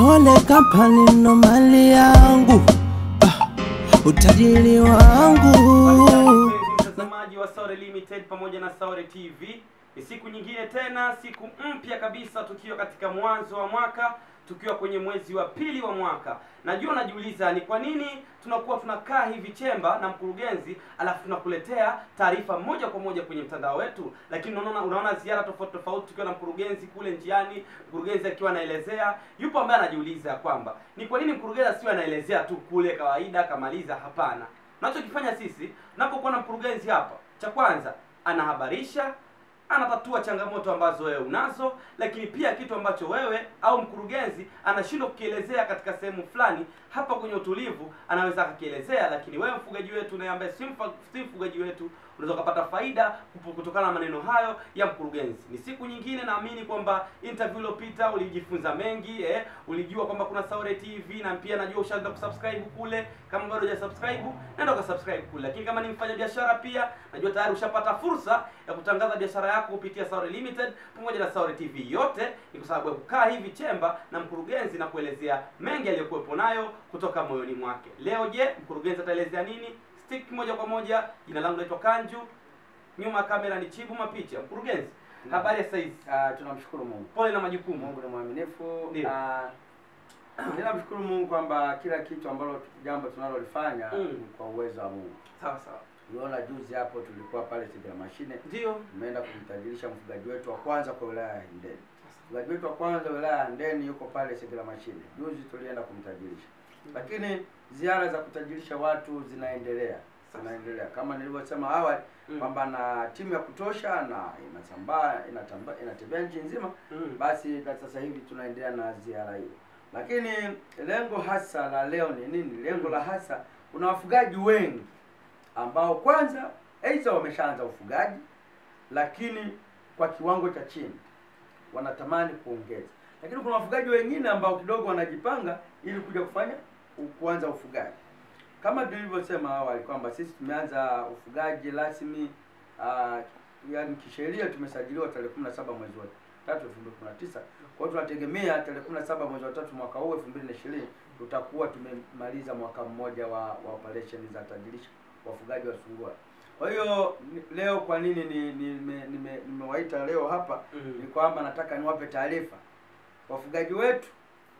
Mole Company ndo mali yangu, ah, utajiri wangu. mtazamaji wa Saore Limited pamoja na Saore TV. Ni siku nyingine tena, siku mpya kabisa, tukiwa katika mwanzo wa mwaka, tukiwa kwenye mwezi wa pili wa mwaka. Najua unajiuliza ni kwa nini tunakuwa tunakaa hivi chemba na mkurugenzi, alafu tunakuletea taarifa moja kwa moja kwenye mtandao wetu, lakini unaona unaona ziara tofauti tofauti, tukiwa na mkurugenzi kule njiani, mkurugenzi akiwa anaelezea. Yupo ambaye anajiuliza kwamba ni kwa nini mkurugenzi asiwe anaelezea tu kule kawaida akamaliza? Hapana, tunachokifanya sisi tunapokuwa na mkurugenzi hapa, cha kwanza anahabarisha, anatatua changamoto ambazo wewe unazo, lakini pia kitu ambacho wewe au mkurugenzi anashindwa kukielezea katika sehemu fulani, hapa kwenye utulivu anaweza akakielezea. Lakini wewe mfugaji wetu naye ambaye si mfa- si mfugaji wetu, unaweza ukapata faida kupo- kutokana na maneno hayo ya mkurugenzi. Ni siku nyingine, naamini kwamba interview iliyopita ulijifunza mengi eh, ulijua kwamba kuna Saure TV na pia najua ushaanza kusubscribe kule. Kama bado hujasubscribe, nenda ukasubscribe kule. Lakini kama ni mfanya biashara pia, najua tayari ushapata fursa ya kutangaza biashara yako kupitia Saure Limited pamoja na Saure TV. Yote ni kwa sababu ya kukaa hivi chemba na mkurugenzi na kuelezea mengi aliyokuwepo nayo kutoka moyoni mwake. Leo je, mkurugenzi ataelezea nini? Stick moja kwa moja. Jina langu naitwa Kanju, nyuma ya kamera ni Chibu Mapicha. Mkurugenzi, habari ya saizi? Ah, tunamshukuru Mungu. Pole na majukumu. Mungu ni mwaminifu. Ndio. Ah, ninamshukuru Mungu kwamba kila kitu ambalo jambo tunalolifanya Mm. ni kwa uwezo wa Mungu. Sawa sawa, Uliona juzi hapo tulikuwa pale Tegera Mashine, ndio tumeenda kumtajirisha mfugaji wetu wa kwanza kwa wilaya ya Handeni. Mfugaji wetu wa kwanza wilaya ya Handeni yuko pale Tegera Mashine. Juzi tulienda kumtajirisha. Lakini ziara za kutajirisha watu zinaendelea. Zinaendelea kama nilivyosema awali Mm. kwamba na timu ya kutosha na inasambaa inatamba inatembea nchi nzima Mm. basi na sasa hivi tunaendelea na ziara hiyo, lakini lengo hasa la leo ni nini? Lengo la hasa, kuna wafugaji wengi ambao kwanza aidha wameshaanza ufugaji, lakini kwa kiwango cha chini wanatamani kuongeza, lakini kuna wafugaji wengine ambao kidogo wanajipanga ili kuja kufanya kuanza ufugaji kama tulivyosema awali kwamba sisi tumeanza ufugaji rasmi uh, yani kisheria tumesajiliwa tarehe 17 mwezi wa tatu 2019. Kwa hiyo tunategemea tarehe 17 mwezi wa tatu mwaka huu 2020 tutakuwa tumemaliza mwaka mmoja wa, wa operation za tajirisha wafugaji wa sungura. Kwa hiyo ni- leo kwa nini ni nimewaita ni, nime, nimewaita leo hapa Mm. ni kwamba nataka niwape taarifa wafugaji wetu,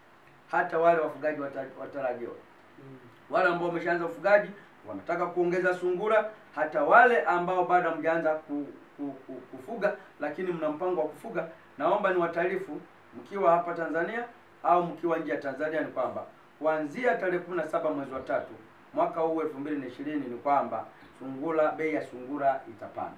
hata wale wafugaji wata- watarajiwa Mm. wale ambao wameshaanza ufugaji wanataka kuongeza sungura, hata wale ambao bado hamjaanza ku, ku, ku, kufuga lakini mna mpango wa kufuga, naomba ni wataarifu mkiwa hapa Tanzania au mkiwa nje ya Tanzania ni kwamba kuanzia tarehe 17 mwezi wa tatu mwaka huu 2020 ni kwamba sungura, bei ya sungura itapanda.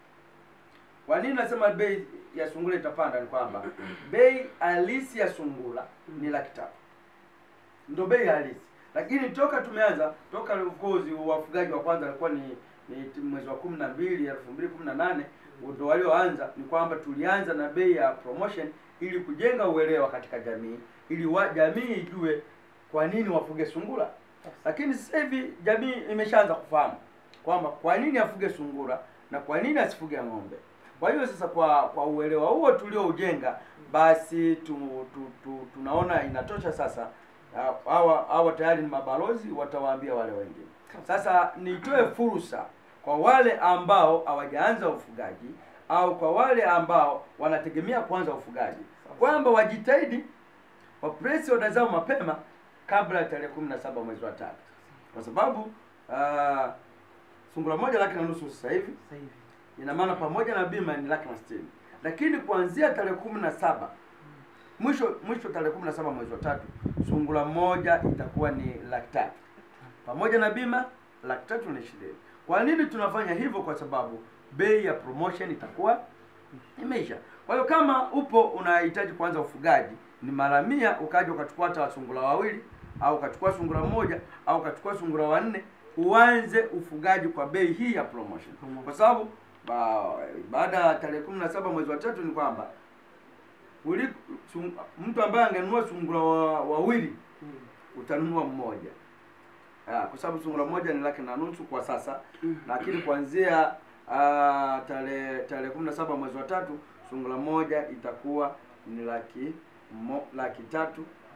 Kwa nini nasema bei ya sungura itapanda? Ni kwamba bei halisi ya sungura ni laki tatu ndo bei halisi, lakini toka tumeanza toka of course wafugaji wa kwanza walikuwa ni, ni mwezi wa kumi na mbili elfu mbili kumi na nane ndo walioanza. Ni kwamba tulianza na bei ya promotion ili kujenga uelewa katika jamii, ili wa, jamii ijue kwa nini wafuge sungura. Lakini sasa hivi jamii imeshaanza kufahamu kwamba kwa nini afuge sungura na kwa nini asifuge ng'ombe. Kwa hiyo sasa, kwa kwa uelewa huo tulioujenga, basi tu, tu, tu, tunaona inatosha sasa. Ah, Hawa hawa tayari ni mabalozi, watawaambia wale wengine. Sasa nitoe fursa kwa wale ambao hawajaanza ufugaji au kwa wale ambao wanategemea kuanza ufugaji kwamba wajitahidi wapresi oda zao mapema kabla ya tarehe kumi na saba mwezi wa tatu, kwa sababu ah, sungura moja laki na nusu sasa hivi Sasa hivi. ina maana pamoja na bima ni laki na sitini, lakini kuanzia tarehe kumi na saba mwisho mwisho tarehe kumi na saba mwezi wa tatu sungura moja itakuwa ni laki tatu pamoja na bima laki tatu na ishirini. Kwa nini tunafanya hivyo? Kwa sababu bei ya promotion itakuwa imeisha. Kwa hiyo kama upo unahitaji kuanza ufugaji, ni mara mia ukaja ukachukua hata sungura wawili au ukachukua sungura mmoja au ukachukua sungura wanne, uanze ufugaji kwa bei hii ya promotion, kwa sababu ba, baada ya tarehe kumi na saba mwezi wa tatu ni kwamba uli, sung, mtu ambaye angenunua sungura wa- wawili Mm. utanunua mmoja Ah, kwa sababu sungura moja ni laki na nusu kwa sasa Mm. lakini kuanzia ah, tarehe tarehe kumi na saba mwezi wa tatu sungura moja itakuwa ni laki mo, laki tatu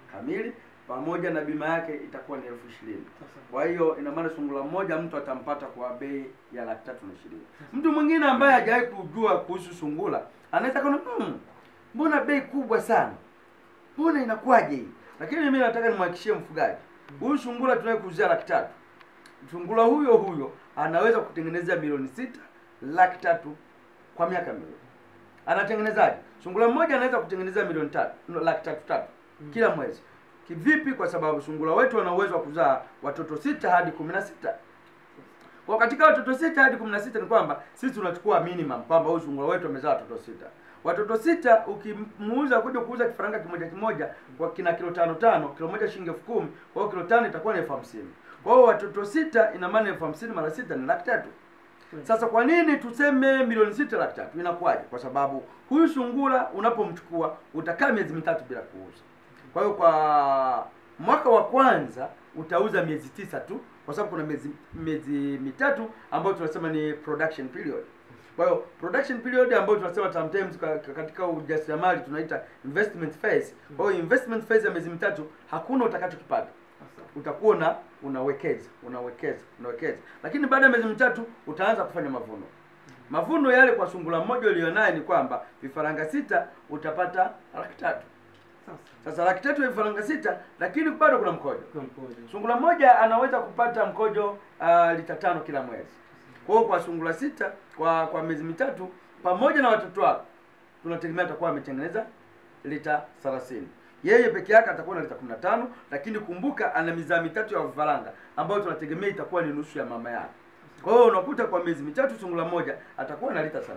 kamili pamoja na bima yake itakuwa ni elfu ishirini kwa hiyo ina maana sungura mmoja mtu atampata kwa bei ya laki tatu na ishirini mtu mwingine ambaye hajawahi kujua kuhusu sungura anaweza kaona hmm, mbona bei kubwa sana mbona inakuwaje hii lakini mimi nataka nimhakikishie mfugaji huyu sungura tunayekuuzia laki tatu sungura huyo huyo anaweza kutengeneza milioni sita laki tatu kwa miaka miwili anatengenezaje sungura mmoja anaweza kutengeneza milioni tatu no, laki tatu tatu kila mwezi kivipi kwa sababu sungura wetu wana uwezo wa kuzaa watoto sita hadi kumi na sita kwa katika watoto sita hadi kumi na sita ni kwamba sisi tunachukua minimum kwamba huyu sungura wetu amezaa watoto sita watoto sita ukimuuza kuja kuuza kifaranga kimoja kimoja kwa kina kilo tano tano kilo moja shilingi elfu kumi kwa hiyo kilo tano itakuwa ni elfu hamsini kwa hiyo watoto sita ina maana elfu hamsini mara sita ni laki tatu sasa kwa nini tuseme milioni sita laki tatu inakuwaje kwa sababu huyu sungura unapomchukua utakaa miezi mitatu bila kuuza kwa hiyo kwa mwaka wa kwanza utauza miezi tisa tu kwa sababu kuna miezi miezi mitatu ambayo tunasema ni production period kwa hiyo production period ambayo tunasema sometimes ka- ka- katika ujasiriamali tunaita investment phase kwa hiyo investment phase ya miezi mitatu hakuna utakachokipata utakuwa una unawekeza unawekeza unawekeza lakini baada ya miezi mitatu utaanza kufanya mavuno mavuno yale kwa sungura mmoja ulionaye ni kwamba vifaranga sita utapata laki tatu sasa laki tatu ya vifaranga sita lakini bado kuna mkojo sungura mmoja anaweza kupata mkojo uh, lita tano kila mwezi kwa hiyo kwa sungura sita kwa kwa miezi mitatu pamoja na watoto wake tunategemea atakuwa ametengeneza lita 30 yeye peke yake atakuwa na lita 15 lakini kumbuka ana mizaa mitatu ya vifaranga ambayo tunategemea itakuwa ni nusu ya mama yake kwa hiyo unakuta kwa miezi mitatu sungura mmoja atakuwa na lita 30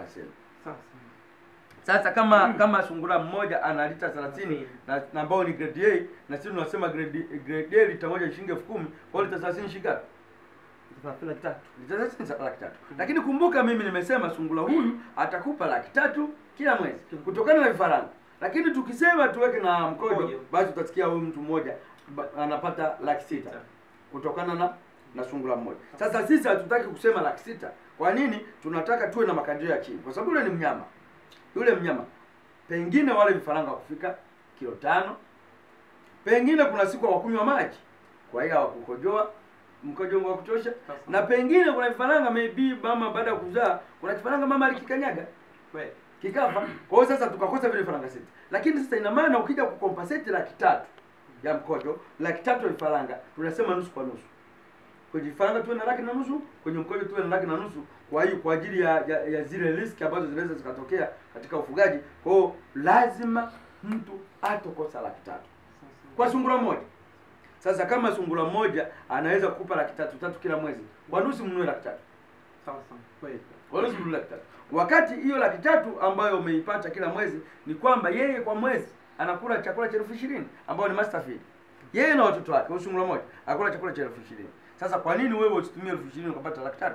sasa kama kama sungura mmoja ana lita 30 na na ambao ni grade A na sisi tunasema grade grade A lita moja ni shilingi 10000 kwa hiyo lita 30 shilingi ngapi? lita 30 laki tatu. Lakini kumbuka mimi nimesema sungura huyu atakupa laki tatu kila mwezi kutokana na vifaranga. Lakini tukisema tuweke na mkojo, Mkojo. basi utasikia huyu mtu mmoja ba- anapata laki sita kutokana na na sungura mmoja. Sasa sisi hatutaki kusema laki sita. Kwa nini? Tunataka tuwe na makadirio ya chini, kwa sababu yule ni mnyama. Yule mnyama pengine wale vifaranga kufika kilo tano, pengine kuna siku hawakunywa maji, kwa hiyo hawakukojoa mkojo wa kutosha, na pengine kuna vifaranga maybe mama baada ya kuzaa, kuna kifaranga mama alikikanyaga kikafa. Kwa hiyo sasa tukakosa vile vifaranga sita, lakini sasa ina maana ukija kukompensate laki tatu ya mkojo, laki tatu ya vifaranga, tunasema nusu kwa nusu kwenye vifaranga tuwe na laki na nusu, kwenye mkojo tuwe na laki na nusu. Kwa hiyo kwa ajili ya, ya, ya zile riski ambazo zinaweza zikatokea katika ufugaji, kwa hiyo lazima mtu atokosa laki tatu kwa sungura moja. Sasa kama sungura mmoja anaweza kukupa laki tatu tatu kila mwezi, kwa nusu mnunue laki tatu kwa nusu mnunue laki tatu wakati hiyo laki tatu ambayo umeipata kila mwezi ni kwamba yeye kwa mwezi anakula chakula cha elfu ishirini ambayo ni master feed yeye na watoto wake, huyu sungura moja akula chakula cha elfu ishirini Sasa kwa nini wewe usitumie elfu ishirini ukapata laki tatu?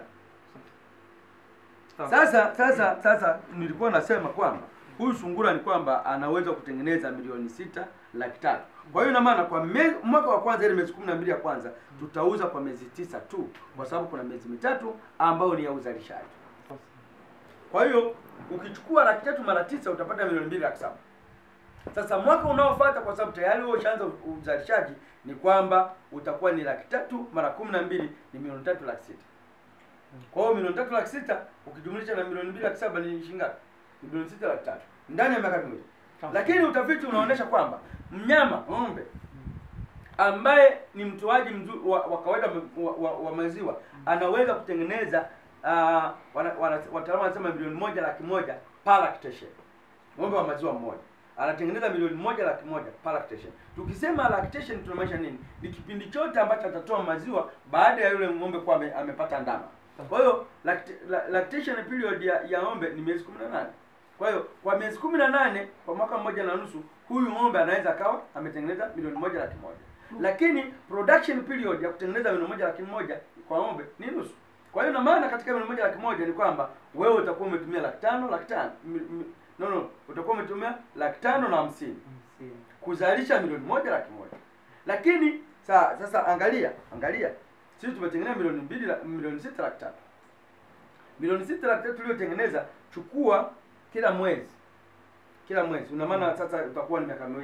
Sasa sasa sasa nilikuwa nasema kwamba huyu sungura ni kwamba anaweza kutengeneza milioni sita laki tatu. Kwa hiyo ina maana kwa me, mwaka wa kwanza ile miezi kumi na mbili ya kwanza tutauza kwa miezi tisa tu, kwa sababu kuna miezi mitatu ambayo ni ya uzalishaji. Kwa hiyo ukichukua laki tatu mara tisa utapata milioni mbili laki saba. Sasa mwaka unaofuata kwa sababu tayari wewe ushaanza uzalishaji, ni kwamba utakuwa ni laki tatu mara kumi na mbili ni milioni tatu laki sita. Kwa hiyo milioni tatu laki sita ukijumlisha na milioni mbili laki saba ni shilingi ngapi? Ni milioni sita laki tatu ndani ya miaka miwili. Lakini utafiti unaonyesha kwamba mnyama ng'ombe ambaye ni mtoaji mzuri wa, wa kawaida wa, wa, wa maziwa anaweza kutengeneza uh, wana, wana, wataalamu wanasema milioni moja laki moja per lactation. Ng'ombe wa maziwa mmoja anatengeneza milioni moja laki moja per lactation. Tukisema lactation tunamaanisha nini? Ni kipindi chote ambacho atatoa maziwa baada ya yule ng'ombe kuwa ame, amepata ndama. Kwa hiyo lact, la, lactation period ya, ya ng'ombe ni miezi 18. Kwa hiyo kwa miezi kumi na nane kwa mwaka mmoja na nusu huyu ng'ombe anaweza akawa ametengeneza milioni moja laki moja. Lakini production period ya kutengeneza milioni moja laki moja kwa ng'ombe ni nusu. Kwa hiyo na maana katika milioni moja laki moja ni kwamba wewe utakuwa umetumia laki tano laki tano mi- mi- no no utakuwa umetumia laki tano na hamsini kuzalisha milioni moja laki moja. Lakini sa, sasa angalia angalia sisi tumetengeneza milioni mbili la- milioni sita laki tatu milioni sita laki tatu tuliyotengeneza, chukua kila mwezi kila mwezi, una maana sasa utakuwa ni miaka miwili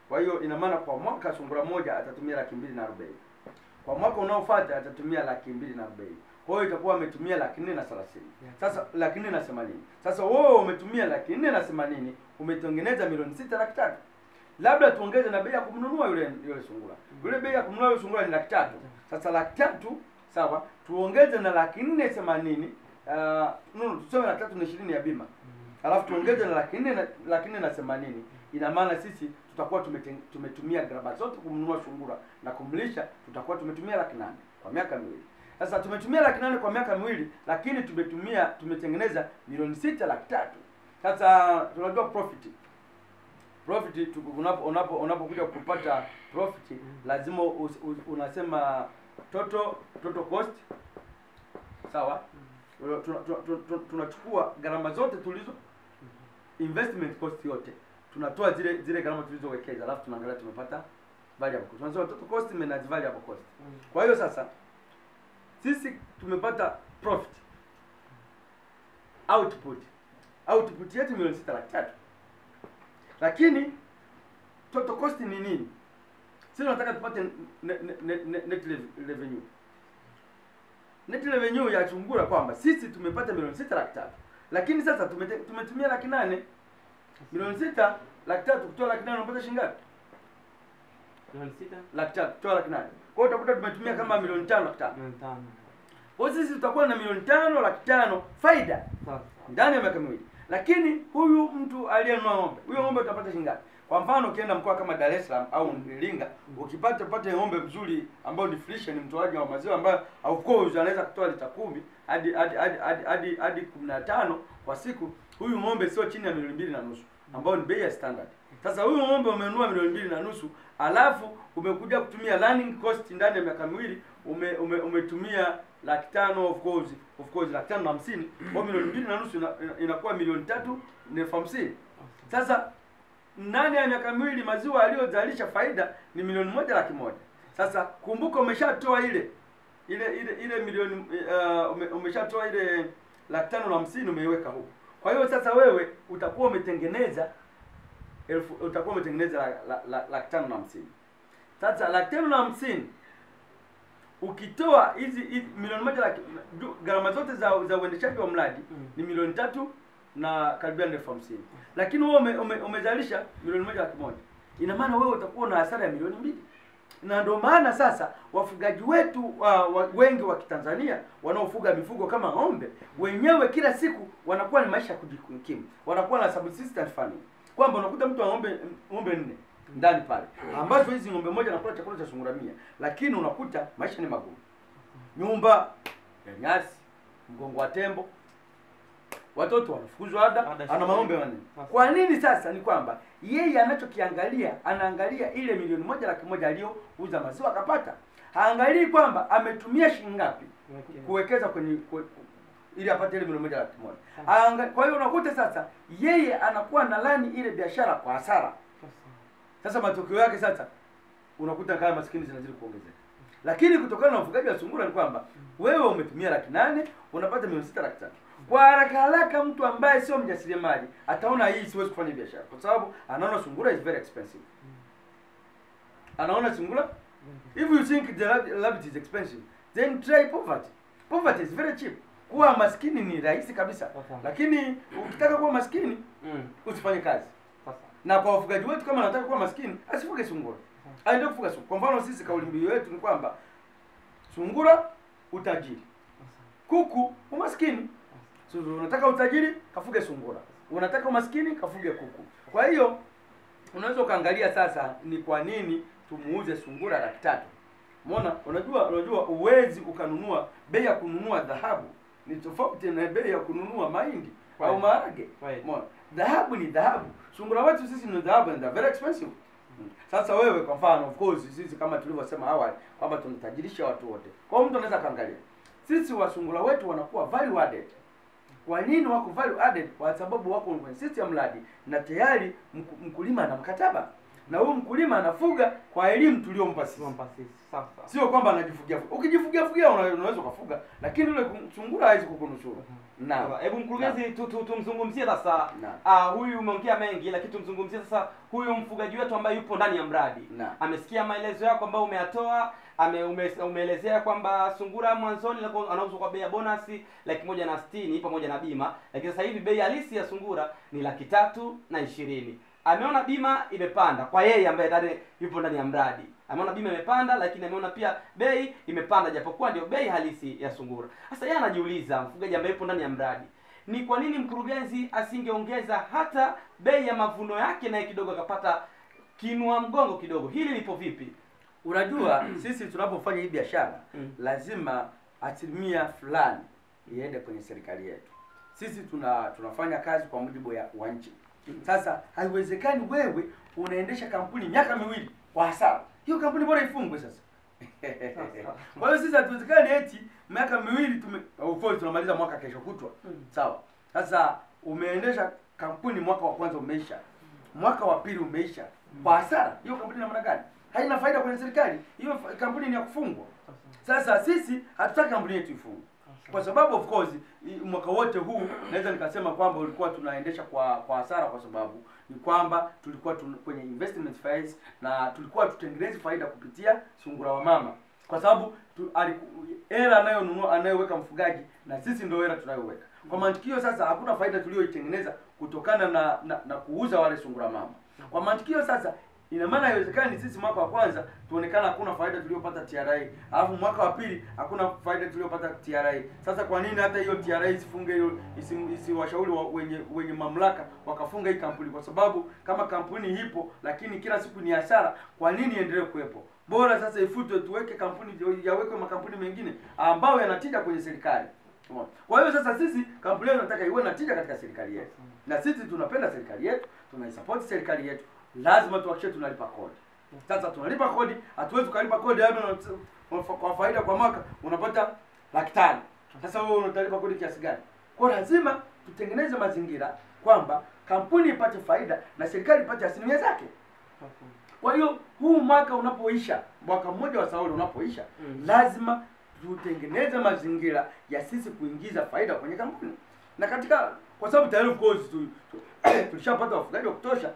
Kwa hiyo ina maana kwa mwaka sungura moja atatumia laki mbili na arobaini. Kwa mwaka unaofuata atatumia laki mbili na arobaini. Kwa hiyo itakuwa ametumia laki nne na thelathini. Sasa laki nne na themanini. Sasa wewe umetumia laki nne na themanini, umetengeneza milioni sita laki tatu. Labda tuongeze na bei ya kumnunua yule yule sungura. Yule bei ya kumnunua yule sungura ni laki tatu. Sasa laki tatu sawa, tuongeze na laki nne themanini. Uh, no, tuseme laki tatu na ishirini ya bima alafu tuongeze na laki nne na laki nne na themanini ina maana sisi tutakuwa tumeten, tumetumia gharama zote kumnunua sungura na kumlisha tutakuwa tumetumia laki nane kwa miaka miwili sasa tumetumia laki nane kwa miaka miwili lakini tumetumia tumetengeneza milioni sita laki tatu sasa tunajua profit profit tu- unapo unapo unapokuja kupata profit lazima us, us, unasema total total cost sawa tuna- tuna- tuna- tuna- tunachukua gharama zote tulizo investment cost yote tunatoa zile zile gharama tulizowekeza alafu tunaangalia tumepata variable cost tunasema total cost minus variable cost kwa hiyo sasa sisi tumepata profit output output yetu milioni sita laki tatu lakini total cost ni nini sisi tunataka tupate net, net, net, net rev- revenue net revenue ya chungura kwamba sisi tumepata milioni sita laki tatu lakini sasa tumete, tumetumia laki nane milioni sita laki tatu kutoa laki nane unapata shilingi ngapi milioni sita laki tatu kutoa laki nane kwa hiyo utakuta tumetumia kama milioni tano laki tano milioni tano kwa hiyo sisi tutakuwa na milioni tano laki tano faida sasa ndani ya miaka miwili lakini huyu mtu aliyenunua ng'ombe huyo ng'ombe utapata shilingi ngapi kwa mfano ukienda mkoa kama Dar es Salaam au Iringa ukipata pata ng'ombe mzuri ambao ni fresh ni mtoaji wa maziwa ambayo of course anaweza kutoa lita kumi hadi hadi hadi hadi hadi hadi kumi na tano kwa siku huyu ng'ombe sio chini ya milioni mbili na nusu ambao ni bei ya standard sasa huyu ng'ombe umenunua milioni mbili na nusu alafu umekuja kutumia running cost ndani ya miaka miwili ume, ume, umetumia laki tano of course of course laki tano na hamsini kwa hiyo milioni mbili na nusu ina- ina- inakuwa milioni tatu na elfu hamsini sasa ndani ya miaka miwili maziwa aliyozalisha faida ni milioni moja laki moja sasa kumbuka umeshatoa ile ile ile ile milioni uh, ume, umeshatoa ile laki tano na hamsini umeiweka huko kwa hiyo sasa wewe utakuwa umetengeneza elfu utakuwa umetengeneza la- la- la- laki tano na hamsini sasa laki tano na hamsini ukitoa hizi hizi milioni moja laki ju- gharama zote za za uendeshaji wa mradi Mm. ni milioni tatu na karibia elfu hamsini lakini wewe ume, ume, umezalisha milioni moja laki moja ina maana wewe utakuwa na hasara ya milioni mbili na ndio maana sasa wafugaji wetu uh, wa, wengi wa Kitanzania wanaofuga mifugo kama ng'ombe wenyewe kila siku wanakuwa ni maisha ya kujikimu, wanakuwa na subsistence farming, kwamba unakuta mtu ana ng'ombe ng'ombe nne ndani pale, ambazo hizi ng'ombe moja anakula chakula cha sungura mia, lakini unakuta maisha ni magumu, nyumba ya nyasi, mgongo wa tembo, watoto wanafukuzwa ada, Ada ana shule. maombe manne. Sasa. Kwa nini sasa? Ni kwamba yeye anachokiangalia, anaangalia ile milioni moja laki moja aliyouza maziwa akapata, haangalii kwamba ametumia shilingi ngapi Wekea. kuwekeza kwenye kwe, ili apate ile milioni moja laki moja. Anga- Kwa hiyo unakuta sasa yeye anakuwa na lani ile biashara kwa hasara. Sasa. Sasa matokeo yake sasa unakuta kaya maskini zinazidi kuongezeka. Lakini kutokana na ufugaji wa sungura ni kwamba wewe umetumia laki nane unapata milioni sita laki tatu. Kwa haraka haraka mtu ambaye sio mjasiriamali ataona hii siwezi kufanya biashara kwa sababu anaona sungura is very expensive. Anaona sungura if you think the rab- rabbit is expensive then try poverty. Poverty is very cheap. Kuwa maskini ni rahisi kabisa. Sasa. Lakini ukitaka kuwa maskini Mm. usifanye kazi Sasa. na kwa wafugaji wetu kama anataka kuwa maskini asifuge sungura aende kufuga sungura kwa mfano sisi kauli mbiu yetu ni kwamba sungura utajiri kuku umaskini so, unataka utajiri kafuge sungura unataka umaskini kafuge kuku kwa hiyo unaweza ukaangalia sasa ni kwa nini tumuuze sungura laki tatu Umeona? Unajua unajua uwezi ukanunua bei ya kununua dhahabu ni tofauti na bei ya kununua mahindi au Right. maharage. Right. Umeona? Dhahabu ni dhahabu. Sungura wetu sisi ni dhahabu and they're very expensive. Mm. Sasa wewe kwa mfano of course sisi kama tulivyosema awali kwamba tunatajirisha watu wote. Kwa hiyo mtu anaweza kaangalia. Sisi wasungura wetu wanakuwa value added. Kwa nini wako value added? Kwa sababu wako kwenye system mradi na tayari mku- mkulima ana mkataba. na huyu mkulima anafuga kwa elimu tuliyompa sisi Tuwampa sisi. Sawa sawa. sio kwamba anajifugia ukijifugia fugia una- unaweza ukafuga lakini yule kum- sungura hawezi kukunusuru naam Sawa. Hebu mkurugenzi tu, tu, tumzungumzie sasa Naam. ah, huyu umeongea mengi lakini tumzungumzie sasa huyu mfugaji wetu ambaye yupo ndani ya mradi. Naam. Amesikia maelezo yako ambayo umeyatoa, ame, ume, umeelezea kwamba sungura mwanzoni alikuwa anauzwa kwa bei ya bonasi laki moja na sitini pamoja na bima, lakini sasa hivi bei halisi ya sungura ni laki tatu na ishirini. Ameona bima imepanda kwa yeye ambaye tayari yupo ndani ya mradi. Ameona bima imepanda, lakini ameona pia bei imepanda, japokuwa ndio bei halisi ya sungura. Sasa yeye anajiuliza, mfugaji ambaye yupo ndani ya mradi, ni kwa nini mkurugenzi asingeongeza hata bei ya mavuno yake, naye kidogo akapata kinua mgongo kidogo? Hili lipo vipi? unajua sisi tunapofanya hii biashara Mm. lazima asilimia fulani iende kwenye serikali yetu sisi tuna tunafanya kazi kwa mujibu ya wa nchi sasa haiwezekani wewe unaendesha kampuni miaka miwili kwa hasara hiyo kampuni bora ifungwe sasa kwa hiyo sisi hatuwezekani eti miaka miwili tume of course tunamaliza mwaka kesho kutwa Mm. sawa sasa umeendesha kampuni mwaka wa kwanza umeisha mwaka wa pili umeisha kwa hasara hiyo kampuni ina maana gani haina faida kwenye serikali hiyo fa- kampuni ni ya kufungwa sasa sisi hatutaki kampuni yetu ifungwe kwa sababu of course i- mwaka wote huu naweza nikasema kwamba ulikuwa tunaendesha kwa kwa hasara kwa sababu ni kwamba tulikuwa tun, kwenye investment phase na tulikuwa tutengenezi faida kupitia sungura wa mama kwa sababu tu, aliku- hela anayonunua anayoweka mfugaji na sisi ndio hela tunayoweka kwa mantikio sasa hakuna faida tuliyoitengeneza kutokana na, na na kuuza wale sungura mama kwa mantikio sasa ina maana haiwezekani sisi mwaka wa kwanza tuonekana hakuna faida tuliyopata TRA, alafu mwaka wa pili hakuna faida tuliyopata TRA. Sasa kwa nini hata hiyo TRA isifunge hiyo isi- isiwashauri wa, wenye wenye mamlaka wakafunga hii kampuni? Kwa sababu kama kampuni ipo lakini kila siku ni hasara, kwa nini iendelee kuwepo? Bora sasa ifutwe, tuweke kampuni yawekwe makampuni mengine ambayo yanatija kwenye serikali. Umeona? Kwa hiyo sasa sisi kampuni yetu nataka iwe na tija katika serikali yetu, na sisi tunapenda serikali yetu, tunaisupport serikali yetu, lazima tuhakikishe tunalipa kodi. Sasa tunalipa kodi, hatuwezi tukalipa kodi labda una- kwa faida kwa mwaka unapata laki tano. Sasa wewe unatalipa kodi kiasi gani? Kwa hiyo lazima tutengeneze mazingira kwamba kampuni ipate faida na serikali ipate asilimia zake. Kwa hiyo huu mwaka unapoisha, mwaka mmoja wa Sauli unapoisha, Mm. lazima tutengeneze mazingira ya sisi kuingiza faida kwenye kampuni, na katika kwa sababu tayari of course tu, tu, tulishapata wafugaji wa kutosha,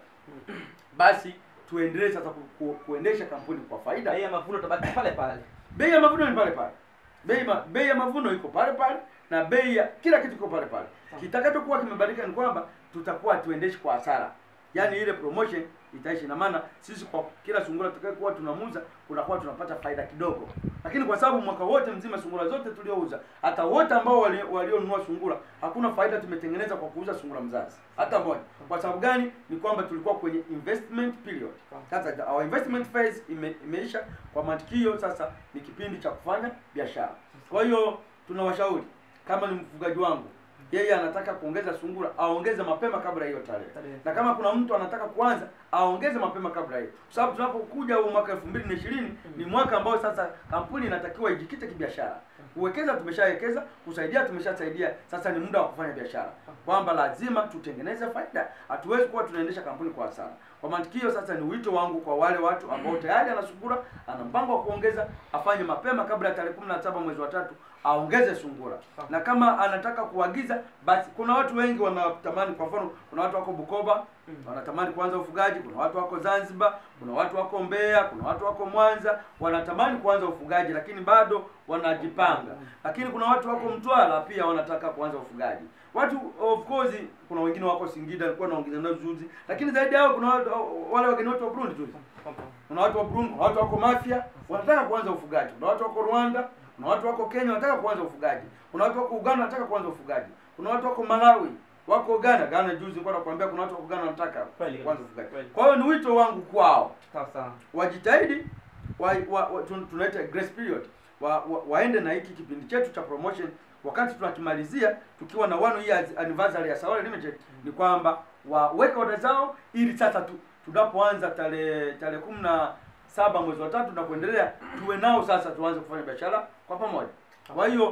basi tuendelee sasa ku, ku, kuendesha kampuni kwa faida. Bei ya mavuno tabaki pale pale. Bei ya mavuno ni pale pale, bei ma, bei ya mavuno iko pale pale na bei ya kila kitu iko pale pale. Kitakachokuwa kimebadilika ni kwamba tutakuwa tuendeshi kwa hasara, yaani ile promotion itaishi. Na maana sisi kwa kila sungura tutakayokuwa tunamuuza kunakuwa tunapata faida kidogo, lakini kwa sababu mwaka wote mzima sungura zote tuliouza, hata wote ambao wali- walionunua sungura, hakuna faida tumetengeneza kwa kuuza sungura mzazi hata moja. Kwa sababu gani? Ni kwamba tulikuwa kwenye investment period. Sasa our investment phase ime, imeisha. Kwa mantikio sasa ni kipindi cha kufanya biashara. Kwa hiyo tunawashauri kama ni mfugaji wangu yeye anataka kuongeza sungura aongeze mapema kabla ya hiyo tarehe, Tarehe. na kama kuna mtu anataka kuanza aongeze mapema kabla ya hiyo, kwa sababu tunapokuja huu mwaka elfu mbili na ishirini ni mwaka ambao sasa kampuni inatakiwa ijikite kibiashara. Kuwekeza tumeshawekeza, kusaidia tumeshasaidia, sasa ni muda wa kufanya biashara, kwamba lazima tutengeneze faida. Hatuwezi kuwa tunaendesha kampuni kwa hasara. Kwa mantikio sasa, ni wito wangu kwa wale watu ambao tayari ana sungura, ana mpango wa kuongeza, afanye mapema kabla ya tarehe kumi na saba mwezi wa tatu aongeze sungura, na kama anataka kuagiza basi, kuna watu wengi wanatamani. Kwa mfano, kuna watu wako Bukoba wanatamani kuanza ufugaji, kuna watu wako Zanzibar, kuna watu wako Mbeya, kuna watu wako Mwanza wanatamani kuanza ufugaji, lakini bado wanajipanga. Lakini kuna watu wako Mtwara pia wanataka kuanza ufugaji. Watu of course, kuna wengine wako Singida, alikuwa naongeza nao juzi, lakini zaidi yao kuna watu, wale wageni wetu wa Burundi tu kuna watu wa Burundi, kuna watu wako Mafia wanataka kuanza ufugaji, kuna watu wako Rwanda, kuna watu wako Kenya wanataka kuanza ufugaji, kuna watu wako Uganda wanataka kuanza ufugaji, kuna watu wako Malawi, wako Ghana. Ghana juzi nilikuwa nakwambia kuna watu wako Ghana wanataka Kweli, kuanza kweli. ufugaji. Kwa hiyo ni wito wangu kwao Sawa sawa. wajitahidi wa, wa, wa, tun- tunaita grace period wa, wa, waende na hiki kipindi chetu cha promotion wakati tunakimalizia tukiwa na one year anniversary ya Saole Limited ni kwamba waweke oda zao ili sasa tu, tunapoanza tarehe tarehe kumi na saba mwezi wa tatu na kuendelea tuwe nao sasa tuanze kufanya biashara kwa pamoja. Kwa hiyo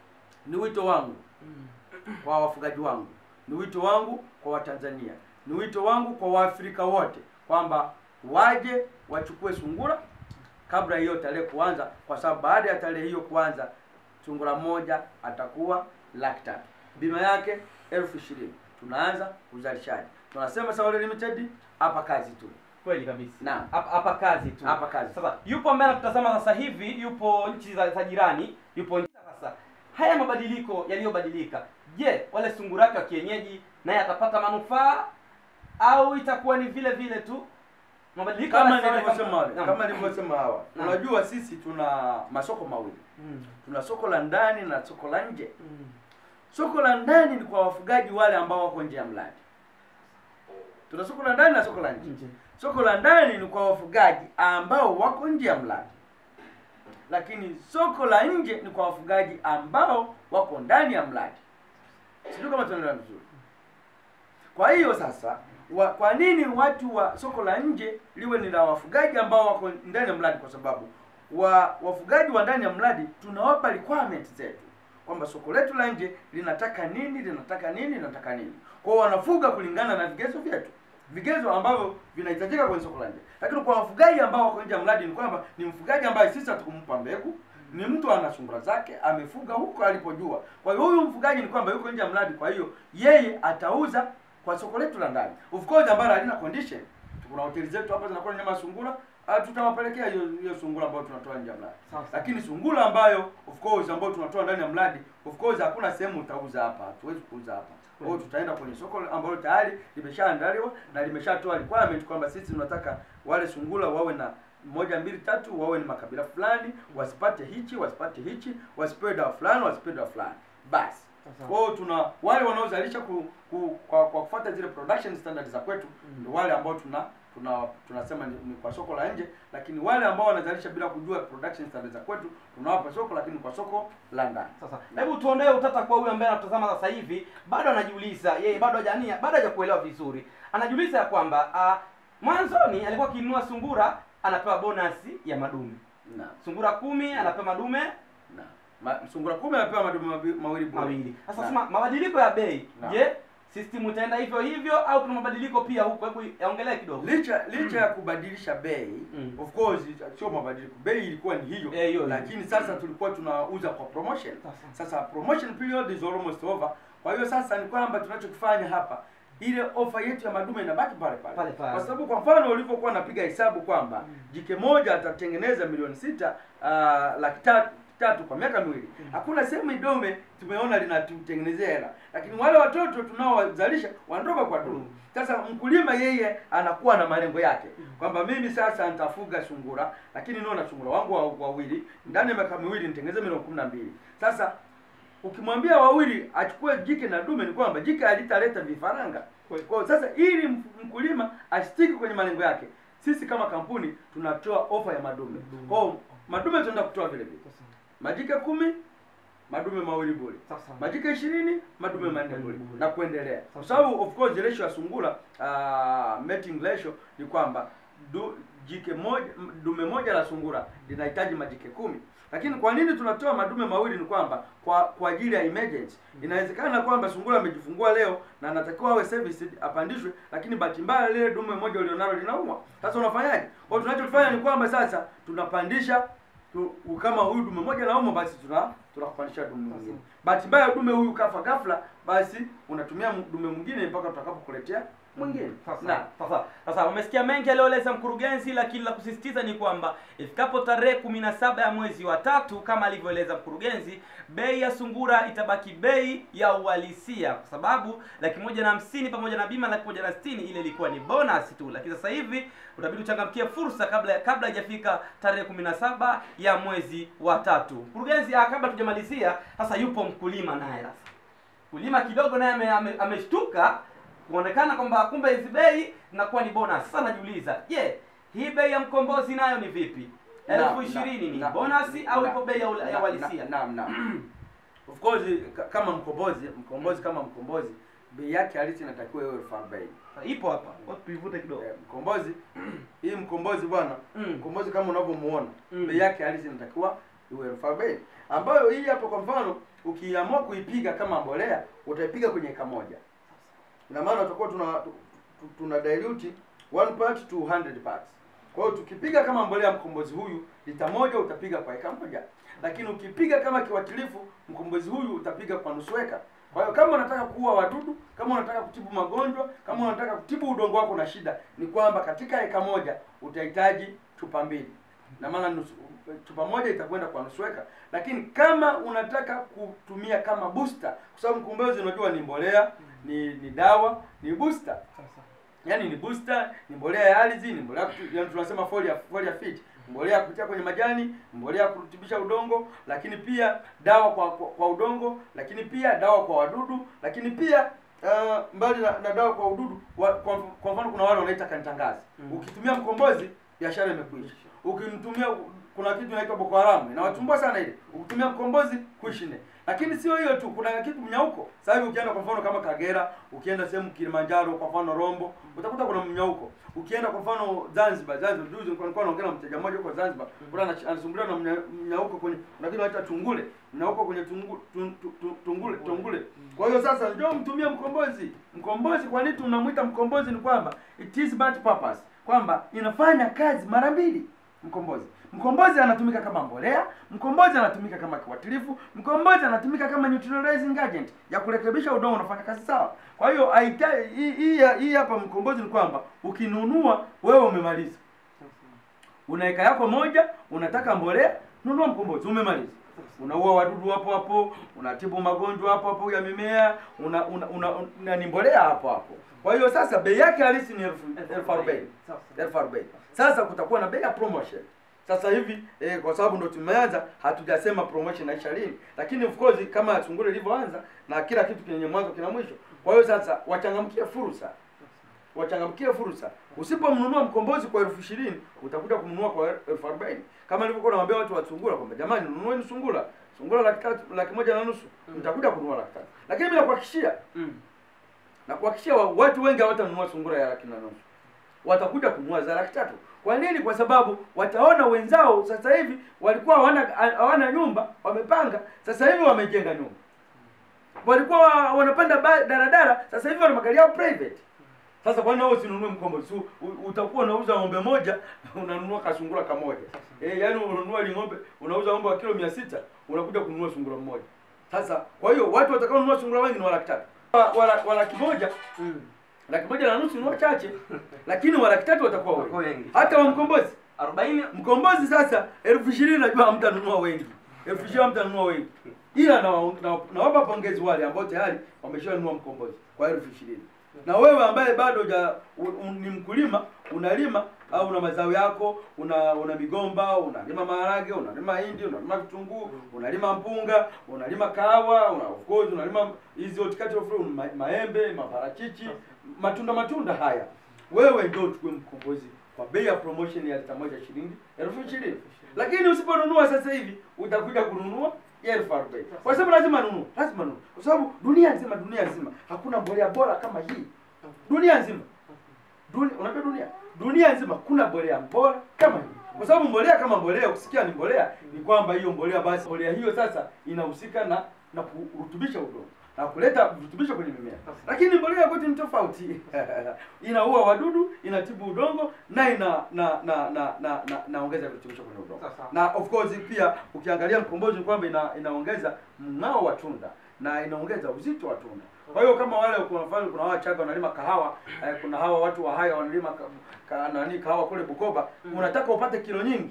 ni wito wangu kwa wafugaji wangu, ni wito wangu kwa Watanzania, ni wito wangu kwa Waafrika wote kwamba waje wachukue sungura kabla hiyo tarehe kuanza, kwa sababu baada ya tarehe hiyo kuanza sungura moja atakuwa laki tatu, bima yake elfu ishirini. Tunaanza uzalishaji, tunasema Saole Limited hapa kazi tu. Kweli kabisa. Naam. Hapa hapa kazi tu. Hapa kazi. Sasa yupo ambaye anatutazama sasa hivi, yupo nchi za, za jirani, yupo nchi sasa. Haya mabadiliko yaliyobadilika, je, wale sungura wake wa kienyeji naye atapata manufaa au itakuwa ni vile vile tu mabadiliko Kama yanasawa nilivyosema wale, Naam. kama nilivyosema hawa, Naam. unajua sisi tuna masoko mawili, Mm. tuna soko la ndani na soko la nje. Mm. Soko la ndani ni kwa wafugaji wale ambao wako nje ya mradi. Tuna soko la ndani na soko la nje. Nje. Soko la ndani ni kwa wafugaji ambao wako nje ya mradi, lakini soko la nje ni kwa wafugaji ambao wako ndani ya mradi. Sijui kama tunaelewa vizuri. Kwa hiyo sasa wa, kwa nini watu wa soko la nje liwe ni la wafugaji ambao wako ndani ya mradi? Kwa sababu wa wafugaji wa ndani ya mradi tunawapa requirements zetu kwamba soko letu la nje linataka nini, linataka nini, linataka nini. Kwa hiyo wanafuga kulingana na vigezo vyetu, vigezo ambavyo vinahitajika kwenye soko la nje. Lakini kwa wafugaji ambao wako nje ya mradi ni kwamba ni mfugaji ambaye sisi hatukumpa mbegu, ni mtu ana sungura zake amefuga huko alipojua. Kwa hiyo huyu mfugaji ni kwamba yuko nje ya mradi, kwa hiyo yeye atauza kwa soko letu la ndani, of course ambalo halina condition. Kuna hoteli zetu hapa zinakuwa na nyama ya sungura, ah, tutawapelekea hiyo hiyo sungura ambayo tunatoa nje ya mradi. Sawa, sawa. Lakini sungura ambayo of course ambayo tunatoa ndani ya mradi, of course hakuna sehemu utauza hapa, hatuwezi kuuza hapa. Kwa hiyo tutaenda kwenye soko ambalo tayari limeshaandaliwa na limeshatoa requirement kwamba sisi tunataka wale sungura wawe na moja mbili tatu, wawe ni makabila fulani, wasipate hichi, wasipate hichi, wasipewe dawa fulani, wasipewe dawa fulani. Basi. Sasa. Kwa hiyo tuna wale wanaozalisha ku, ku, kwa, kwa kufuata zile production standards za kwetu ndio wale ambao tuna tuna tunasema ni, ni kwa soko la nje, lakini wale ambao wanazalisha bila kujua production standards za kwetu tunawapa soko, lakini kwa soko la ndani. Sasa hebu tuondoe utata kwa huyu ambaye anatazama sasa hivi, bado anajiuliza yeye, bado hajania, bado hajakuelewa vizuri. Anajiuliza ya kwamba ah, mwanzoni alikuwa akinunua sungura anapewa bonasi ya madume, Na sungura kumi anapewa madume na ma, sungura kumi anapewa madume mabi- mawili bure. mawili. Sasa Na- sema mabadiliko ya bei, Na. je, system itaenda hivyo hivyo au kuna mabadiliko pia huko? Hebu yaongelee kidogo. licha licha ya kubadilisha bei Mm. of course sio mabadiliko bei ilikuwa ni hiyo Eh, hiyo, lakini sasa tulikuwa tunauza kwa promotion Sasa. sasa promotion period is almost over kwa hiyo sasa ni kwamba tunachokifanya hapa ile ofa yetu ya madume inabaki pale pale Pale pale. kwa sababu kwa mfano ulivyokuwa napiga hesabu kwamba jike moja atatengeneza milioni sita uh, laki tatu tatu kwa miaka miwili hakuna sehemu idume tumeona linatutengenezea hela lakini wale watoto tunaowazalisha wanatoka kwa dume sasa mkulima yeye anakuwa na malengo yake kwamba mimi sasa nitafuga sungura lakini nio na sungura wangu wa- wawili ndani ya miaka miwili nitengeneze milioni kumi na mbili sasa ukimwambia wawili achukue jike na dume ni kwamba jike alitaleta vifaranga Kweli. kwa hiyo sasa ili m- mkulima asitiki kwenye malengo yake sisi kama kampuni tunatoa ofa ya madume Madume. kwa hiyo madume tunaenda kutoa vile vile majike kumi madume mawili bure Sasa. majike ishirini madume manne Manne bure bure. na kuendelea kwa Sasa. sababu of course ratio ya sungura uh, mating ratio ni kwamba du, jike moja m- dume moja la sungura linahitaji majike kumi lakini kwa nini tunatoa madume mawili ni kwamba kwa kwa ajili ya emergency inawezekana kwamba sungura amejifungua leo na anatakiwa awe serviced apandishwe lakini bahati mbaya lile dume moja ulionalo linaumwa sasa unafanyaje kwa hiyo tunachofanya ni kwamba sasa tunapandisha tu, u- kama huyu dume moja naumwa basi tuna tunakupandisha dume mwingine bahati mbaya dume huyu kafa ghafla basi unatumia m- dume mwingine mpaka tutakapokuletea mwingine Sasa, na sasa, sasa umesikia mengi aliyoeleza mkurugenzi, lakini la kusisitiza ni kwamba ifikapo tarehe kumi na saba ya mwezi wa tatu kama alivyoeleza mkurugenzi, bei ya sungura itabaki bei ya uhalisia, kwa sababu laki moja na hamsini pamoja na bima laki moja na sitini ile ilikuwa ni bonus tu, lakini sasa hivi utabidi uchangamkie fursa kabla kabla haijafika tarehe kumi na saba ya mwezi wa tatu. Mkurugenzi, ah, kabla tujamalizia, sasa yupo mkulima naye sasa mkulima kidogo naye ame- ame- ameshtuka kuonekana kwamba kumbe hizi bei zinakuwa ni bonus. Sasa najiuliza, je, hii bei ya mkombozi nayo ni vipi? elfu na- ishirini ni na- bonus na- au na- ipo bei ya ula- ya na- uhalisia? na- Naam, naam. Of course ka- kama mkombozi, mkombozi kama mkombozi, bei yake halisi inatakiwa iwe elfu arobaini. Ipo hapa, Wacha tuivute kidogo. Eh, Mkombozi hii mkombozi bwana, Mm. mkombozi kama unavyomuona, Mm. bei yake halisi inatakiwa iwe elfu arobaini. Ambayo hii hapa kwa mfano ukiamua kuipiga kama mbolea, utaipiga kwenye eka moja. Ina maana tutakuwa tuna tu- tu- tuna dilute one part to 100 parts. Kwa hiyo tukipiga kama mbolea mkombozi huyu lita moja utapiga kwa eka moja, lakini ukipiga kama kiwatilifu mkombozi huyu utapiga kwa nusu eka. Kwa hiyo kama unataka kuua wadudu, kama unataka kutibu magonjwa, kama unataka kutibu udongo wako na shida, ni kwamba katika eka moja utahitaji chupa mbili, na maana nusu chupa moja itakwenda kwa nusu eka. Lakini kama unataka kutumia kama booster, kwa sababu mkombozi unajua ni mbolea, ni ni dawa, ni booster yaani ni booster, ni mbolea ya ardhi, ni mbolea kutu- yaani tunasema folia folia fit, mbolea ya kupitia kwenye majani, mbolea ya kurutubisha udongo, lakini pia dawa kwa, kwa, kwa udongo, lakini pia dawa kwa wadudu, lakini pia uh, mbali na, na dawa kwa ududu wa, kwa, kwa mfano kuna wale wanaita kantangazi. Mm. Ukitumia mkombozi biashara imekwisha. Ukimtumia kuna kitu inaitwa Boko Haram inawatumbua sana ile. Ukitumia mkombozi kuishi ne. Lakini sio hiyo tu, kuna kitu mnyauko. Sasa hivi ukienda kwa mfano kama Kagera, ukienda sehemu Kilimanjaro, kwa mfano Rombo, utakuta kuna mnyauko. Ukienda kwa mfano Zanzibar, Zanzibar juzi nilikuwa nilikuwa naongea na mteja mmoja huko Zanzibar, kuna ana- anasumbuliwa na mnya- mnyauko kwenye kuna kitu inaitwa tungule, mnyauko kwenye tungu, tun, tu- tu- tungule tungule. Kwa hiyo sasa njoo mtumie mkombozi. Mkombozi kwa nini tunamwita mkombozi ni kwamba it is but purpose. Kwamba inafanya kazi mara mbili mkombozi. Mkombozi anatumika kama mbolea, mkombozi anatumika kama kiwatilifu, mkombozi anatumika kama neutralizing agent ya kurekebisha udongo unafanya kazi sawa. Kwa hiyo haita- hii hii hii hapa mkombozi ni kwamba ukinunua wewe umemaliza. Una eka yako moja, unataka mbolea, nunua mkombozi, umemaliza. Unaua wadudu hapo hapo, unatibu magonjwa hapo hapo ya mimea, una, una, una, una ni mbolea hapo hapo. Kwa hiyo sasa bei yake halisi ni elfu elfu arobaini elfu arobaini. Sasa kutakuwa na bei ya promotion. Sasa hivi eh, kwa sababu ndo tumeanza, hatujasema promotion inaisha lini, lakini of course kama Sungura ilivyoanza na kila kitu kenye mwanzo kina mwisho. Kwa hiyo sasa wachangamkie fursa, wachangamkie fursa. Usipomnunua mkombozi kwa elfu ishirini utakuja kumnunua kwa elfu arobaini kama nilivyokuwa nawaambia watu wa Sungura kwamba jamani, nunueni Sungura, Sungura laki tatu, laki moja na nusu, mtakuja kununua laki tatu. Lakini mimi nakuhakikishia Mm. na kuhakikishia wa- watu wengi hawatanunua sungura ya laki na nusu, watakuja kununua za laki tatu. Kwa nini? Kwa sababu wataona wenzao sasa hivi walikuwa hawana hawana nyumba, wamepanga, sasa hivi wamejenga nyumba. Walikuwa wa- wanapanda ba- daradara, sasa hivi wana magari yao private. Sasa kwa nini wewe usinunue mkombozi? Su- u- Utakuwa unauza ng'ombe moja, unanunua kasungura kamoja. Eh, yaani unanunua ile ng'ombe, unauza ng'ombe wa kilo 600, unakuja kununua sungura mmoja. Sasa kwa hiyo watu watakao nunua sungura wengi ni wa laki tatu. Wa, wa, wa laki moja Mm. laki moja na nusu ni wachache, lakini wa laki tatu watakuwa Watakuwa wengi, wengi. hata wa mkombozi. arobaini Mkombozi sasa elfu ishirini najua hamtanunua wengi, elfu ishirini hamtanunua wengi, ila nawapa na, nawapa pongezi wale ambao tayari wameshanunua mkombozi kwa elfu ishirini na wewe ambaye bado huja u- u- ni mkulima unalima au una mazao yako una una migomba unalima maharage unalima hindi unalima vitunguu unalima mpunga unalima kahawa una, of course unalima hizi horticultural fruit ma, maembe maparachichi matunda matunda haya wewe ndio uchukue mkombozi kwa bei ya promotion ya lita moja shilingi elfu ishirini lakini usiponunua sasa hivi utakuja kununua ya elfu arobaini kwa sababu lazima nunua lazima nunua kwa sababu dunia nzima dunia nzima hakuna mbolea bora kama hii dunia nzima dunia unajua dunia dunia nzima kuna mbolea bora kama hii kwa sababu mbolea kama mbolea ukisikia ni mbolea ni kwamba hiyo mbolea basi mbolea hiyo sasa inahusika na na kurutubisha udongo na kuleta virutubisho kwenye mimea lakini mbolea kwetu ni tofauti inaua wadudu inatibu udongo na ina na na na na na naongeza virutubisho kwenye udongo Sasa. na of course pia ukiangalia mkombozi ni kwamba ina, inaongeza mng'ao wa tunda na inaongeza uzito wa tunda kwa hiyo kama wale kwa mfano kuna hawa Chaga wanalima kahawa eh, kuna hawa watu wa haya wanalima ka, ka, nani kahawa kule Bukoba Mm. unataka upate kilo nyingi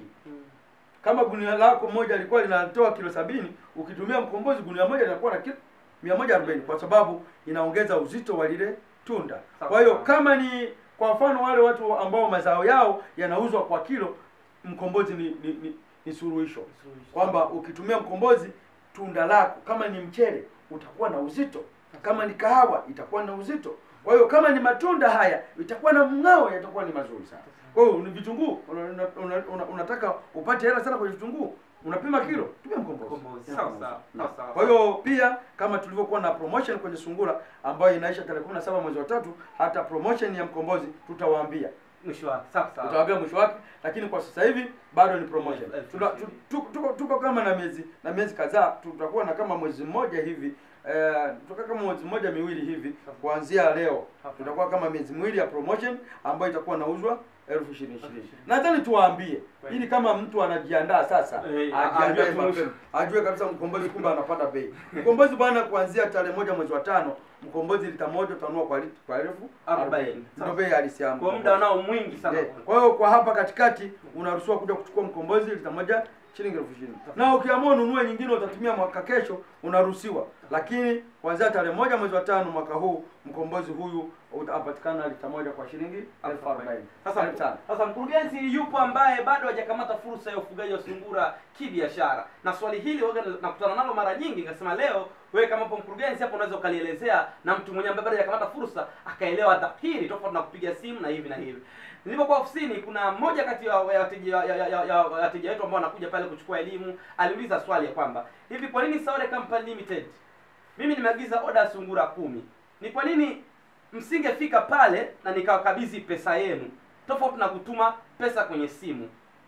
kama gunia lako moja lilikuwa linatoa kilo sabini ukitumia mkombozi gunia moja linakuwa na kilo mia moja arobaini kwa sababu inaongeza uzito wa lile tunda Sawa. kwa hiyo kama ni kwa mfano wale watu ambao mazao yao yanauzwa kwa kilo mkombozi ni ni, ni, ni suluhisho kwamba ukitumia mkombozi tunda lako kama ni mchele utakuwa na uzito kama ni kahawa itakuwa na uzito kwa hiyo kama ni matunda haya itakuwa na mng'ao yatakuwa ni mazuri sana kwa hiyo ni vitunguu una, una, una, una, unataka upate hela sana kwenye vitunguu unapima kilo tumia mkombozi Mkombozi. Sawa, sawa, Na- sawa, sawa. kwa hiyo pia kama tulivyokuwa na promotion kwenye sungura ambayo inaisha tarehe 17 mwezi wa tatu hata promotion ya mkombozi tutawaambia mwisho wake sawa sawa utawaambia mwisho wake lakini kwa sasa hivi bado ni promotion Elfu Tuna- tu- tu- tuko tuko kama na miezi na miezi kadhaa tutakuwa na kama mwezi mmoja hivi eh, tutakaa kama mwezi mmoja miwili hivi kuanzia leo tutakuwa kama miezi miwili ya promotion ambayo itakuwa nauzwa elfu ishirini ishirini nadhani tuwaambie ili kama mtu anajiandaa sasa Eh, ajiandae ajue tu- mapema ajue kabisa mkombozi kumbe anapanda bei mkombozi bwana kuanzia tarehe moja mwezi wa tano mkombozi lita moja utanunua kwa lit- kwa elfu Arobaini. ndio bei halisi ya kwa mkombozi. muda nao mwingi sana Eh, Kwa hiyo kwa hapa katikati unaruhusiwa kuja kuchukua mkombozi lita moja shilingi elfu ishirini na ukiamua ununue nyingine utatumia mwaka kesho unaruhusiwa, lakini kuanzia tarehe moja mwezi wa tano mwaka huu mkombozi huyu utapatikana lita moja kwa shilingi elfu arobaini. Sasa, Karibu sana. sasa mkurugenzi yupo ambaye bado hajakamata fursa ya ufugaji wa sungura kibiashara, na swali hili waga nakutana nalo mara nyingi, nikasema leo wewe kama hapo mkurugenzi hapo unaweza ukalielezea na mtu mwenye ambaye bado hajakamata fursa akaelewa dhahiri, tofauti na kupiga simu na hivi na hivi. Nilipokuwa ofisini, kuna mmoja kati ya ya wateja ya- ya- ya- ya wateja wetu ambao wanakuja pale kuchukua elimu, aliuliza swali ya kwamba hivi, kwa nini Saole Company Limited mimi nimeagiza oda ya sungura kumi, ni kwa nini msingefika pale na nikawakabidhi pesa yenu tofauti na kutuma pesa kwenye simu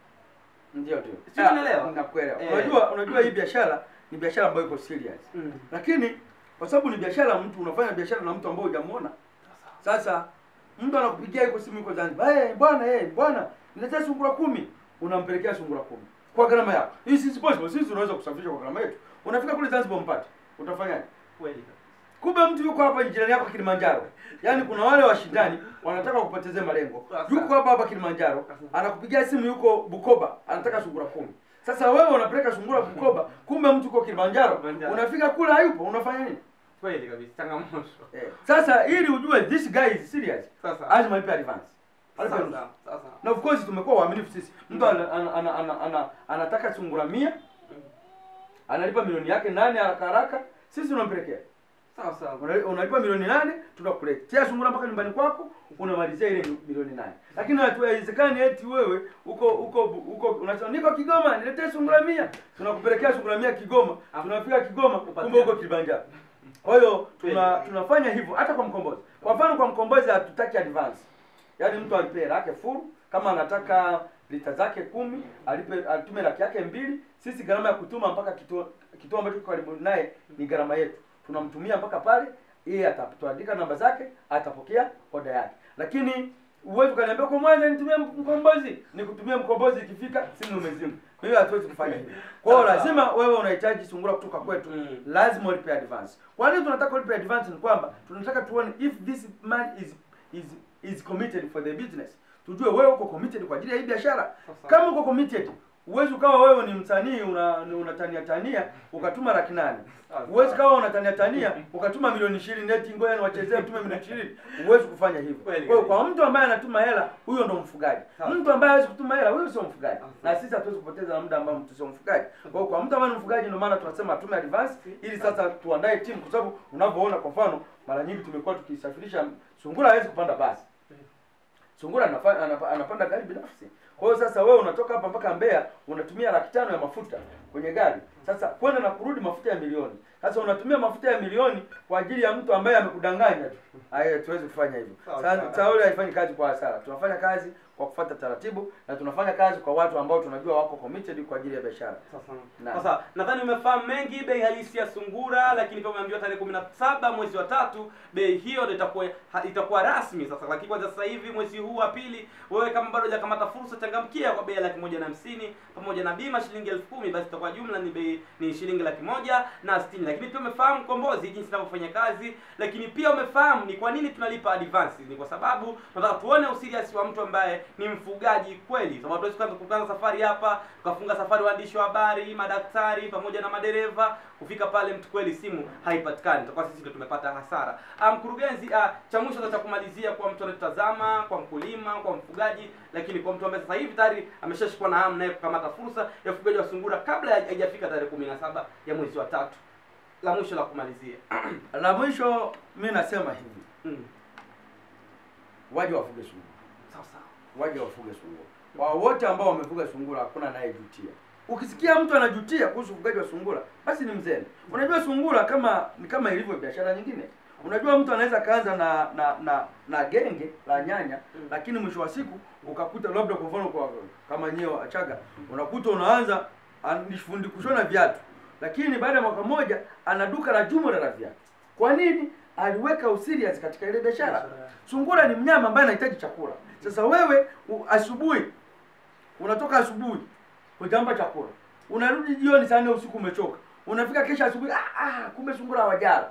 Ndio ndio. Si unaelewa? Ah, Nakuelewa. Eh. Unajua unajua hii biashara ni biashara ambayo iko serious. Lakini kwa sababu ni biashara, mtu unafanya biashara na mtu ambaye hujamuona. Sasa mtu anakupigia iko simu iko Zanzibar, eh bwana, eh bwana, niletea sungura kumi, unampelekea sungura kumi kwa gharama yako. Hii si possible, sisi tunaweza kusafirisha kwa gharama yetu. Unafika kule Zanzibar mpate, utafanyaje? kweli Kumbe mtu yuko hapa jirani yako Kilimanjaro. Yaani kuna wale washindani wanataka kupotezea malengo. Sasa. Yuko hapa hapa Kilimanjaro, anakupigia simu yuko Bukoba, anataka sungura kumi. Sasa wewe unapeleka sungura Bukoba, kumbe mtu yuko Kilimanjaro. Kilimanjaro. Unafika kule hayupo, unafanya nini? kweli kabisa changamoto Eh. Sasa ili ujue this guy is serious, sasa lazima ipe advance. Alipe nusu. sasa sasa Na of course tumekuwa waaminifu sisi. Mtu ana, ana, ana, ana, ana, anataka sungura mia analipa milioni yake nane haraka haraka, sisi tunampelekea. sawa sawa Una- unalipa milioni nane tunakuletea sungura mpaka nyumbani kwako unamalizia ile mi- milioni nane lakini hatu- haiwezekani eti wewe uko uko uko unasema niko Kigoma niletee sungura mia tunakupelekea sungura mia Kigoma tunafika Kigoma kumbe uko Kilimanjaro kwa hiyo tuna tunafanya hivyo hata kwa mkombozi kwa mfano kwa mkombozi hatutaki advance yaani mtu alipe hela yake full kama anataka lita zake kumi alipe atume laki yake mbili sisi gharama ya kutuma mpaka kituo kituo ambacho kiko karibu naye ni gharama yetu tunamtumia mpaka pale yeye atatuandika namba zake atapokea oda yake lakini uwezi ukaniambia kwa mwanza nitumie mkombozi nikutumie mkombozi ikifika simu umezima kwa hiyo hatuwezi kufanya hivyo kwa hiyo Sawa. lazima wewe unahitaji sungura kutoka kwetu Mm. lazima ulipe advance kwa nini tunataka ulipe advance ni kwamba tunataka tuone if this man is is is committed for the business tujue wewe uko committed kwa ajili ya hii biashara Sasa. kama uko committed huwezi ukawa wewe ni msanii una unatania tania ukatuma laki nane Sasa. huwezi kawa unatania tania ukatuma milioni ishirini eti ngoja niwachezee utume milioni ishirini huwezi kufanya hivyo kwa Kweli hiyo kabisa. kwa mtu ambaye anatuma hela huyo ndo mfugaji Sawa. mtu ambaye hawezi kutuma hela huyo sio mfugaji Sawa. na sisi hatuwezi kupoteza na muda ambao mtu sio mfugaji kwa hiyo kwa mtu ambaye ni mfugaji ndio maana tunasema atume advance ili sasa tuandae timu kwa sababu unavyoona kwa mfano mara nyingi tumekuwa tukisafirisha sungura hawezi kupanda basi sungura anafa- anapa- anapanda gari binafsi kwa hiyo sasa wewe unatoka hapa mpaka Mbeya unatumia laki tano ya mafuta kwenye gari sasa kwenda na kurudi mafuta ya milioni sasa unatumia mafuta ya milioni kwa ajili ya mtu ambaye amekudanganya tu haya tuwezi kufanya hivyo Sawa, sasa sawa. Sauli haifanyi kazi kwa hasara tunafanya kazi kwa kufuata taratibu na tunafanya kazi kwa watu ambao tunajua wako committed kwa ajili ya biashara Sasa, Naam. sasa nadhani umefahamu mengi bei halisi ya sungura, lakini pia umeambiwa tarehe kumi na saba mwezi wa tatu bei hiyo ndio itakuwa ha- itakuwa rasmi sasa. Lakini kwanza sasa hivi mwezi huu wa pili, wewe kama bado hujakamata fursa, changamkia kwa bei ya laki moja na hamsini pamoja na bima shilingi elfu kumi basi itakuwa jumla ni bei ni shilingi laki moja na sitini. Lakini pia umefahamu kombozi jinsi inavyofanya kazi, lakini pia umefahamu ni kwa nini tunalipa advance. Ni kwa sababu tunataka tuone usirias wa mtu ambaye ni mfugaji kweli, sababu hatuwezi kuanza kuanza safari hapa tukafunga safari waandishi wa habari, madaktari pamoja na madereva kufika pale, mtu kweli simu haipatikani, tutakuwa sisi ndio tumepata hasara. Ah, Mkurugenzi, ah, cha mwisho sasa cha kumalizia kwa mtu anatazama, kwa mkulima, kwa mfugaji, lakini kwa mtu ambaye sasa hivi tayari ameshashikwa na hamu naye kukamata fursa ya ufugaji wa sungura kabla ya- haijafika tarehe kumi na saba ya mwezi wa tatu, la mwisho la kumalizia la mwisho mi nasema hivi mm. waje wafuge sungura sawa sawa waje wafuge sungura. Kwa wote ambao wamefuga sungura hakuna anayejutia. Ukisikia mtu anajutia kuhusu ufugaji wa sungura, basi ni mzembe. Unajua sungura kama ni kama ilivyo biashara nyingine. Unajua mtu anaweza kaanza na na na, na genge la nyanya Mm. lakini mwisho wa siku ukakuta labda kwa mfano kwa kama nyewe Achaga unakuta unaanza an- ni fundi kushona viatu lakini baada ya mwaka mmoja ana duka la jumla la viatu. Kwa nini? Aliweka userious katika ile biashara. Biashara. Sungura ni mnyama ambaye anahitaji chakula. Sasa wewe u- asubuhi unatoka asubuhi hujampa chakula, unarudi jioni saa nne usiku umechoka, unafika kesho asubuhi, ah, ah, kumbe sungura hawajala.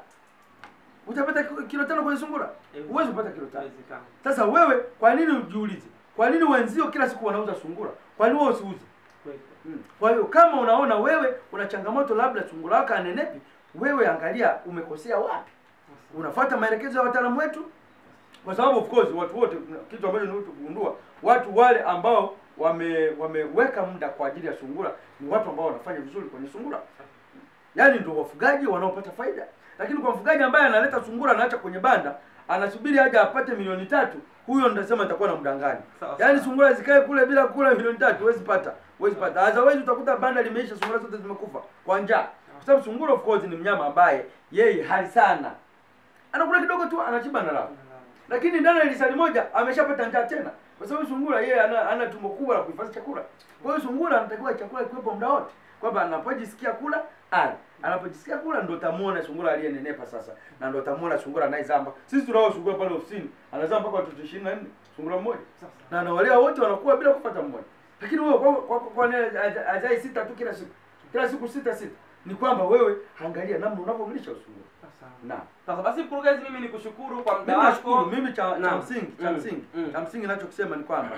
Utapata ki- kilo tano kwenye sungura? Huwezi kupata kilo tano. Haiwezekani. Sasa wewe kwa nini ujiulize? Kwa nini wenzio kila siku wanauza sungura? Kwa nini wewe usiuze? Kweli. Mm. Kwa hiyo kama unaona wewe una changamoto labda sungura wako anenepi, wewe angalia umekosea wapi. Unafuata maelekezo ya wataalamu wetu, kwa sababu of course watu wote, kitu ambacho nimekuja kugundua, watu wale ambao wame wameweka muda kwa ajili ya sungura ni watu ambao wanafanya vizuri kwenye sungura, yaani ndio wafugaji wanaopata faida. Lakini kwa mfugaji ambaye analeta sungura anaacha kwenye banda, anasubiri aje apate milioni tatu, huyo ndasema itakuwa na mdanganyi. Sawa, Yaani sawa. sungura zikae kule bila kula milioni tatu, huwezi pata, huwezi pata. Otherwise utakuta banda limeisha, sungura zote zimekufa kwa njaa, kwa sababu sungura of course ni mnyama ambaye yeye hali sana, anakula kidogo tu anashiba na raha lakini ndani ya lisali moja ameshapata njaa tena, kwa sababu sungura yeye ana, ana tumbo kubwa la kuhifadhi chakula. Kwa hiyo sungura anatakiwa chakula kiwepo muda wote, kwamba anapojisikia kula ale, anapojisikia kula ndo utamuona sungura aliyenenepa sasa, na ndo utamuona sungura anayezamba. Sisi tunao sungura pale ofisini anazaa mpaka watoto ishirini na nne sungura mmoja, na anawalea wote wanakuwa bila kupata mmoja. Lakini wewe kwa kwa, kwa, kwa nini aja- ajai sita tu kila siku kila siku sita sita? Ni kwamba wewe angalia namna unavyomlisha sungura. Naam. Sasa basi mkurugenzi, mimi nikushukuru kwa muda Mimi nashukuru. wako. Mimi cha, cha Naam. msingi cha Mm, msingi mm. cha msingi ninachokisema ni kwamba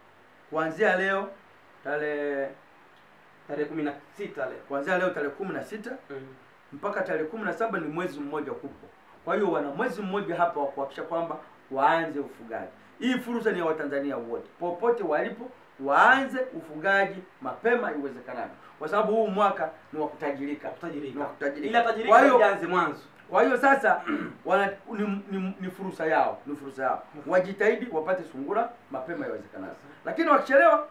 kuanzia leo tarehe Tarehe kumi na sita leo. kuanzia leo tarehe kumi na sita Mm. mpaka tarehe kumi na saba ni mwezi mmoja kupo. Kwa hiyo wana mwezi mmoja hapa wa kuhakikisha kwamba waanze ufugaji. Hii fursa ni ya Watanzania wote popote walipo, waanze ufugaji mapema iwezekanavyo, kwa sababu huu mwaka ni wa kutajirika. Kutajirika. Ni wa kutajirika. Ila tajirika Kwa hiyo ianze mwanzo. Kwa hiyo sasa wana, ni, ni, ni fursa yao, ni fursa yao. Wajitahidi wapate sungura mapema iwezekanavyo, lakini wakichelewa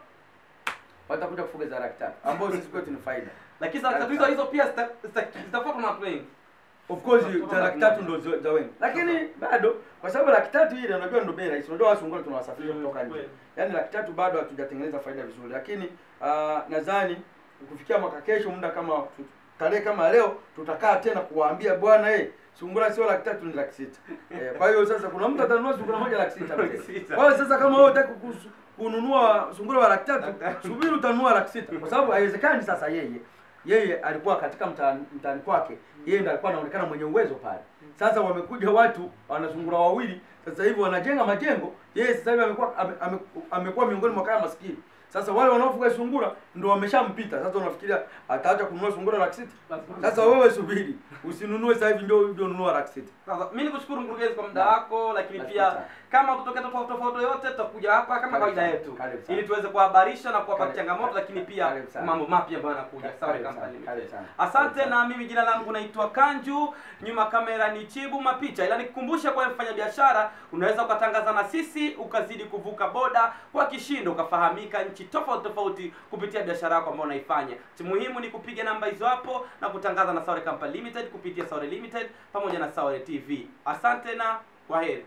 watakuja kufuga za laki tatu ambayo sisi kwetu ni faida. Lakini sasa tatizo hizo pia zita- zita- zitafuatwa na watu wengi. Of course za laki tatu ndo za- za wengi, lakini bado kwa sababu laki tatu ile unajua ndo bei rahisi. Unajua wao sungura tunawasafirisha Mm, kutoka nje, kweli. yaani laki tatu bado hatujatengeneza faida vizuri, lakini uh, nadhani kufikia mwaka kesho, muda kama tu- tarehe kama leo, tutakaa tena kuwaambia bwana, eh sungura sio laki tatu, ni laki sita. Eh, kwa hiyo sasa kuna mtu atanunua sungura moja laki sita. Laki mzee. sita. Kwa hiyo sasa kama wewe unataka kusu- kununua sungura wa laki tatu, subiri utanunua laki sita, kwa sababu haiwezekani sasa yeye yeye alikuwa katika mtaani mtaani kwake, yeye ndo alikuwa anaonekana mwenye uwezo pale. Sasa wamekuja watu wana sungura wawili, sasa hivi wanajenga majengo, yeye sasa hivi amekuwa ame, ame, amekuwa miongoni mwa kaya maskini. Sasa wale wanaofuga sungura ndo wameshampita. Sasa unafikiria ataacha kununua sungura laki sita? Sasa wewe subiri, usinunue sasa hivi ndio ndio nunua laki sita. Sasa mimi nikushukuru mkurugenzi kwa muda Naam. wako, lakini Nashukuru pia sana. kama kutokea tofauti tofauti yote tutakuja hapa kama Karibu kawaida sana, yetu karibu sana. ili tuweze kuhabarisha na kuwapa Karibu- changamoto, lakini pia karibu sana. mambo mapya ambayo yanakuja. Karibu Sawa, sana, Company karibu Limited. sana. Asante, Karibu na mimi jina langu naitwa Kanju, nyuma kamera ni Chibu Mapicha, ila nikukumbusha kwa mfanya biashara, unaweza ukatangaza na sisi ukazidi kuvuka boda kwa kishindo, ukafahamika nchi tofauti tofauti kupitia biashara yako ambayo unaifanya. Cha muhimu ni kupiga namba hizo hapo na kutangaza na Saure Company Limited kupitia Saure Limited pamoja na Saure TV. Asante na kwaheri.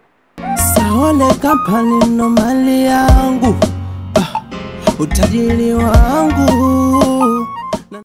Saole Company ndo mali yangu, ah, utajiri wangu